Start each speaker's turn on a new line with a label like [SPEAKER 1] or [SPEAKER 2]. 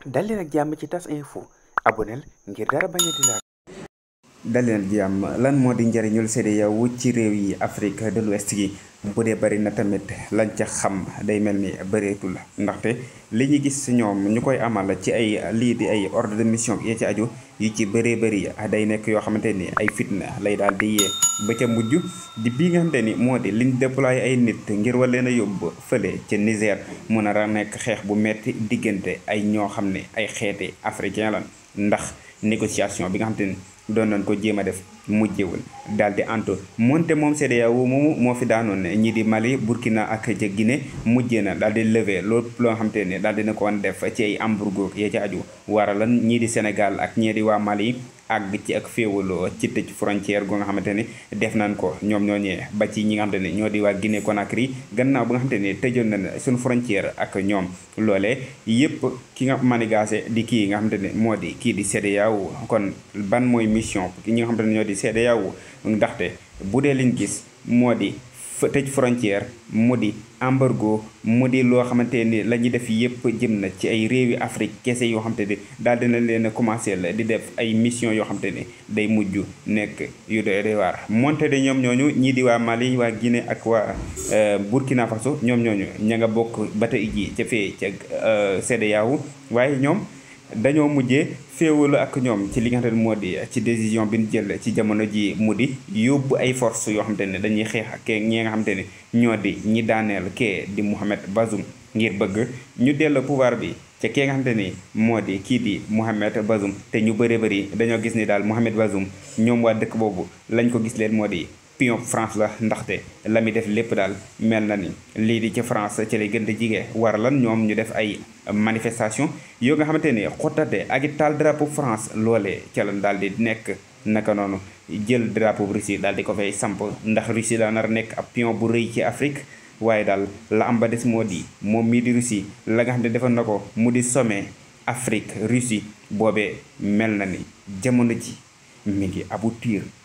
[SPEAKER 1] dal leen ak jàmm ci tas info aboneel ngir dara bañ a di laal
[SPEAKER 2] daleen jàmm lan moo di njëriñul CEDEAO ci réew yi Afrique de l'Ouest gi bu dee bari na tamit lañ ca xam day mel ni bëreetul ndaxte li ñu gis ñoom ñu koy amal ci ay lii di ay ordre de mission yi ci aju yu ci bëree bëri day nekk yoo xamante ni ay fitna lay daal di yee ba ca mujj di bii nga xamante ni moo di liñ déployé ay nit ngir war leen a yóbbu fële ca Niger mu nar a nekk xeex bu metti diggante ay ñoo xam ne ay xeeti africain la ndax négociation bi nga xamante ni doon nañ ko jéem a def mujjewul daal di antu moonte moom CEDEAO moomu moo fi daanoon ñii di Mali Burkina ak ca Guinée mujjee na daal di lever loolu loo xam te ne daal dina ko woon def ci ay embargo ya ca aju waralan ñii di Sénégal ak ñii di waa Mali àgg ci ak féewaloo ci tëj frontière gu nga xamante ne def nañ ko ñoom ñooñee ba ci ñi nga xamante ne ñoo di waa Guinée Conakry gannaaw ba nga xamante ne tëjoon nañ suñu frontière ak ñoom loolee yépp ki nga manigaase di kii nga xamante ne moo di kii di CEDEAO kon ban mooy mission ñi nga xamante ne ñoo di CEDEAO ndaxte bu dee liñ gis moo di tëj frontière mu di embargo mu di loo xamante ni la ñuy def yépp jëm na ci ay réewi Afrique kese yoo xamante ni daal dina leen a commencé la di def ay mission yoo xamante ni day mujj nekk yu doy waar monte de ñoom ñooñu ñii di waa Mali waa Guinée ak waa Burkina Faso ñoom ñooñu ña nga bokk ba tey ji ca fee ca CEDEAO waaye ñoom dañoo mujjee féewalu ak ñoom ci li nga xamante ne moo di ci décision bi ñu jël ci jamono ji mu di yóbbu ay force yoo xamante ne dañuy xeex ak ñi nga xamante ne ñoo di ñi daaneel kee di Mohamed Bazoum ngir bëgg ñu dellu pouvoir bi ca kee nga xamante ni moo di kii di Mohamed Bazoum te ñu bëree bëri dañoo gis ni daal Mohamed Bazoum ñoom waa dëkk boobu lañ ko gis leen moo di pion France la ndaxte la muy def lépp daal mel na ni lii di ci France ci lay gën di jige war lan ñoom ñu def ay manifestation yoo nga xamante ni xottate ak i taal drapeau France loolee ca lan daal di nekk naka noonu jël drapeau Russie daal di ko fay samp ndax Russie daa nar nekk ab pion bu rëy ci Afrique waaye daal la am ba des moo di moom mii di Russie la nga xam ne defoon na ko mu di sommet Afrique Russie boobee mel na ni jamono ji mi ngi aboutir